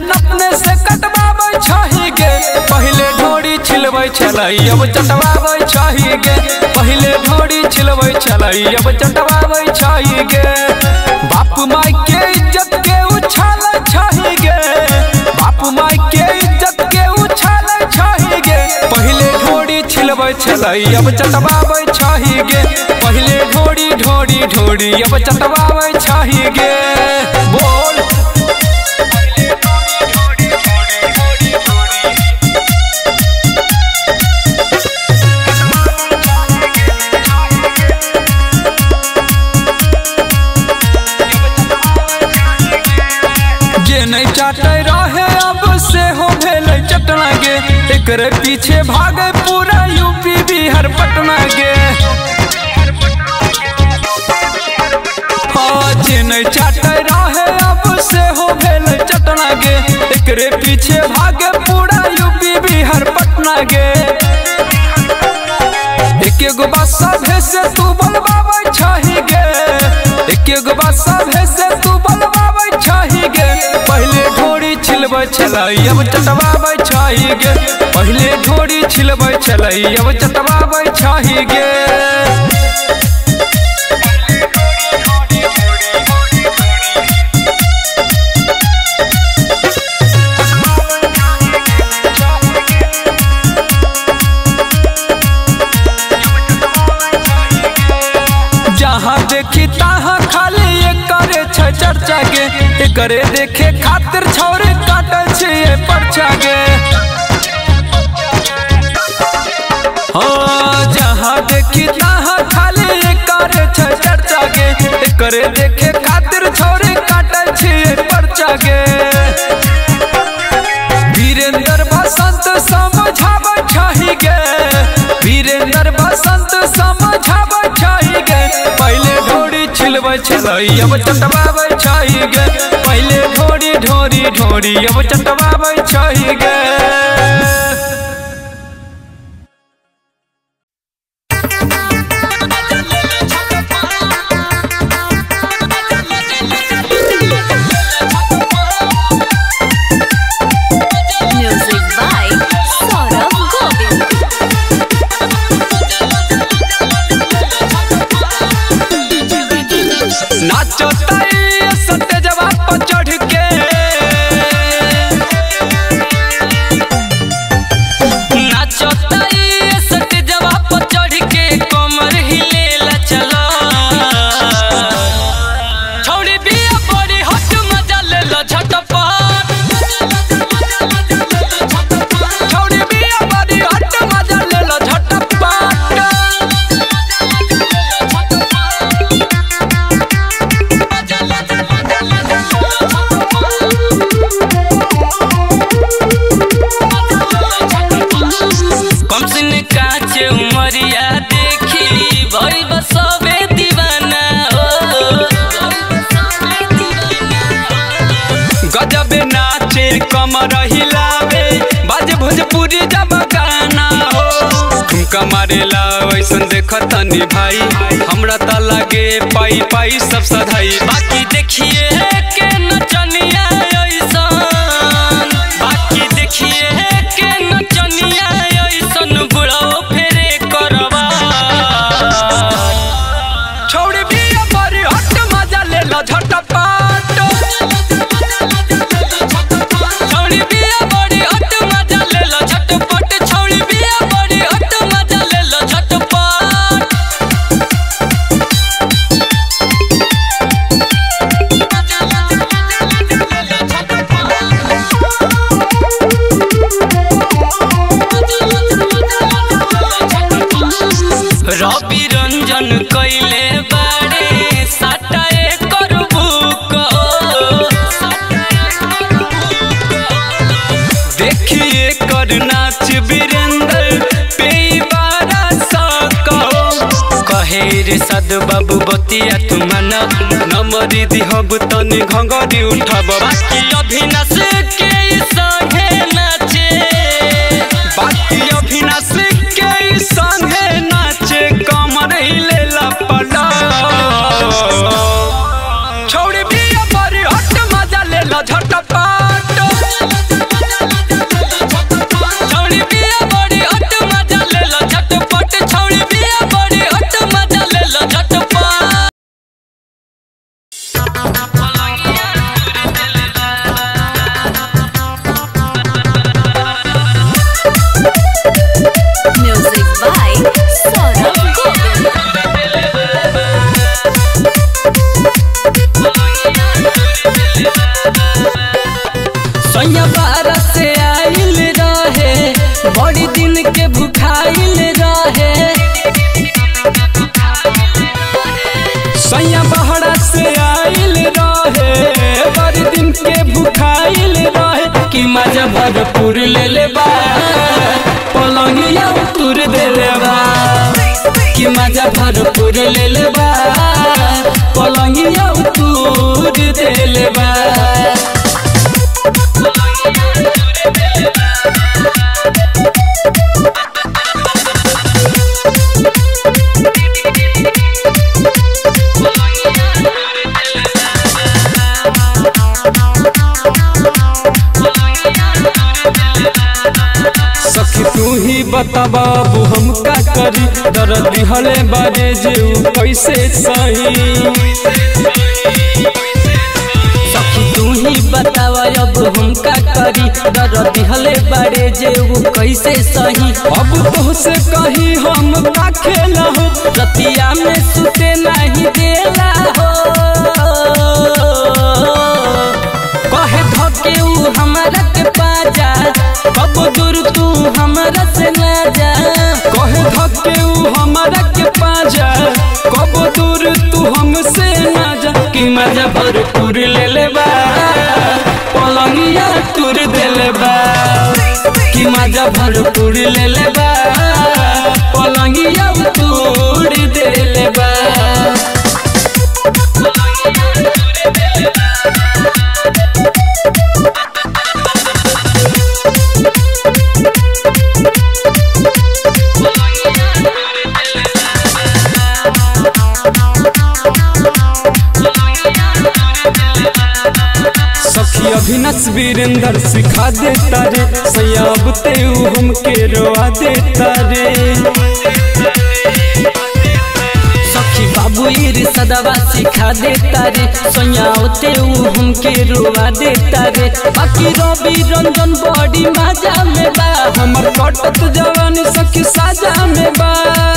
गर्दन अपने से कटवाबै छही गे पहिले ढोरी छिलबै छलै अब चटवाबै छही गे पहिले ढोरी छिलबै छलै अब चटवाबै छही गे बाप माय के इज्जत के उछालै छही गे बाप माय के इज्जत के उछालै छही गे पहिले ढोरी छिलबै छलै अब चटवाबै छही गे पहिले ढोरी ढोरी ढोरी अब चटवाबै छही गे बोल जे नहीं चाटे रहे अब से हो भेल चटना गे एकरे पीछे भागे पूरा यूपी बिहार पटना गे हाँ, जे नहीं चाटे रहे अब से हो भेल चटना गे एकरे पीछे भागे पूरा यूपी बिहार पटना गे एक एगो बात सभे से तू बलवाबै छही गे एक एगो बात सभे से तू बलवाबै छही गे पहिले ढोरी छिलबै छलै अब चटवाबै छही गे पहिले ढोरी छिलबै छलै अब चटवाबै छही गे जहाँ देखी तहाँ खाली एकरे छै चर्चा गे एकरे देखे खातिर छौरे काटे छै ये पर्चा गे हाँ जहाँ देखी तहाँ खाली एकरे छै चर्चा गे एकरे देखे खातिर छौरे काटे छै ये पर्चा गे वीरेंद्र बसंत समझाबै छही गे वीरेंद्र बसंत समझाबै छही गे पहिले ढोरी छिलबै छलै अब चटवाबै छही गे पहिले ढोरी ढोरी ढोरी अब चटवाबै छही गे Music by Saurabh Govind. नाचो ताई सत्य जवाब पर चढ़ के नाचो ताई सत्य जवाब पर चढ़ के कमर हिलेला चलो छौड़ी बिया बड़ी हट मजा ले लो झटपट छौड़ी बिया बड़ी हट मजा ले लो झटपट कम सिन काचे उमरिया देखी भइल बा सबे दीवाना हो गजबे नाचे कमर हिलावे बाजे भोजपुरी जब गाना हो ठुमका मारेला वैसन देखत तनी भाई हमरा त लागे पाई पाई सब सधाई बाकी देखिए के नचनिया ऐसन बाकी देखिए के नचनिया ऐसन बुढ़ो फेरे करवा छोड़ भी बड़ी हट मजा ले लो झटपट छौड़ी बिया बड़ी हट मजा ले लो झटपट छौड़ी बिया बड़ी हट मजा ले लो झटपट रवि रंजन कैले बारे साटा एकर बुक देखिए कर नाच वीरेंद्र पे बारा सको कहे रे सद बाबू बतिया तू मन नमरी दिहब तनी घंगरी उठब बाकी अभिनाश के संगे नाचे बाकी अभिनाश के संगे नाचे कमर हिले लपड़ा छौड़ी भी बड़ी हट मजा ले लो झटपट बारह से आइल रहे बड़ी दिन के भुखाइल रहे सैया बहरा से आइल रहे बड़ी दिन के भुखाइल रहे कि मजा भरपूर ले ले बा पलंगिया तुर देले बा कि मजा भरपूर ले ले बा पलंगिया दूर दे ले बा सखी तू ही बता बाबू हम का करी दर्द दिहले बारे जे उ कैसे सही सखी तू ही बतावा अब हम का करी डर दिहले बारे जे वो कैसे सही अब तो से कहीं हम का खेला हो रतिया में सुते नहीं देला हो कहे धके उ हमरा के पाजा कब दूर तू हमरा से ना जा कहे धके उ हमारा के पाजा कब दूर तू हमसे ना जा कि मजा भरपूर ले ले बा पलंगिया तुर देले बा कि मजा भरपूर ले ले बा पलंगिया तोड़ दे ले बा सखी अभिनस वीरेंद्र सिखा देता रे सयाब ते उ हमके रोआ देता रे सखी बाबू इर सदवा सिखा देता रे सोयाते उ हमके रुआ देता रे बाकी रवि रंजन बड़ी मजा में बा हमर कटत जवानी सखी साजा में बा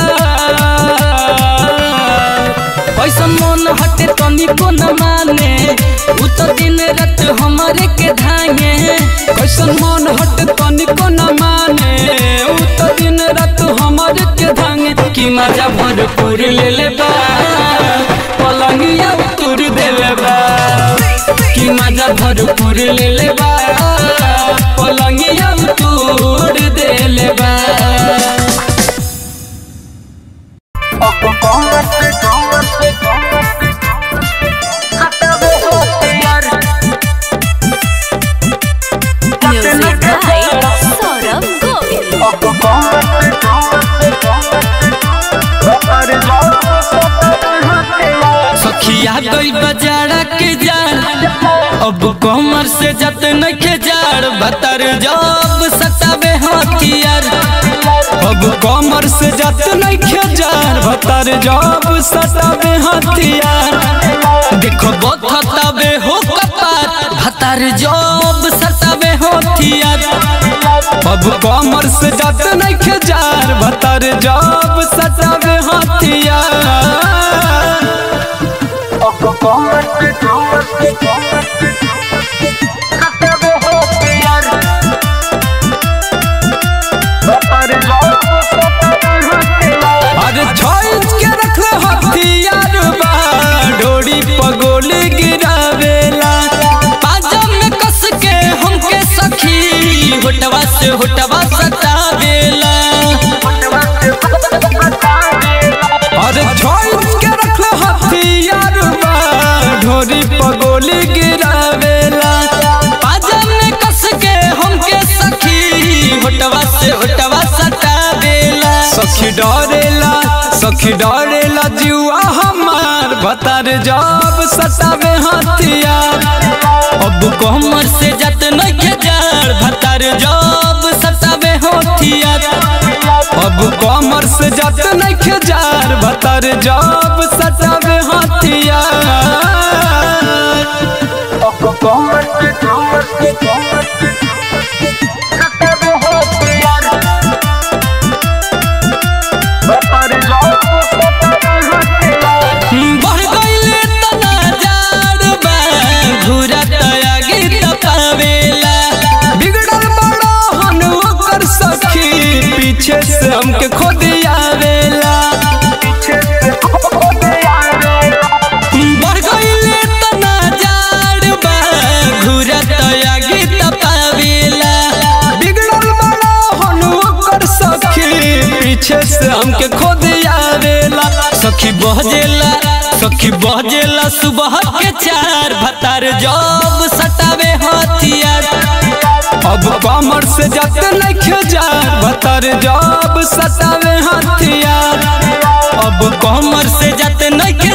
कैसन मन हटे तनिको न माने उ तो दिन रात हमरे के धांगे कैसन मन हट तनिको न माने उ तो दिन रात हमर के धांगे कि मजा भरपूर ले ले बा पलंगिया तुर देले बा कि मजा भरपूर ले ले बा पलंगिया तोड़ दे ले बा Music by Saurabh Govind. सखिया गई बजारा के जान अब कमर से जत नखे जाड़ बतर जब सतावे हथियार अब कमर से जत नहीं खेजार भतर जब सतावे हथियार देखो बथतावे हो कपार भतर जब सतावे हथियार अब कमर से जत नहीं खेजार भतर जब सतावे हथियार अरे छोड़ के रख हथियार बा डोरी पगोली गिरावेला पाजा में कस के हमके सखी होटवा से होटवा सतावेला अरे छोड़ के रख हथियार बा डोरी पगोली गिरावेला पाजा में कस के हमके सखी होटवा से होटवा सतावेला सखी डरेला सखी डरेला जुआ हमार भतर जब सतावे हथियार अब कमर से जत नखे जाड़ भतर जब सतावे होथियार अब कमर से जत नहीं खेजार भतर जब सतावे हथियार बढ़ गईले तना जाड़ बा घुरा तया गीत पावेला हमके खुद आवेला बढ़ गईले तना जाड़ बा घुरत आगे तपावेला बिगड़ल बड़ा हनु ओकर सखी पीछे से हमके खुद आवेला सखी बहजेला सखी बहजेला सुबह के चार भतार जब सटावे हथियार अब कमर से जत नहीं जार भतर जब सतावे हथियार अब कमर से जाते नहीं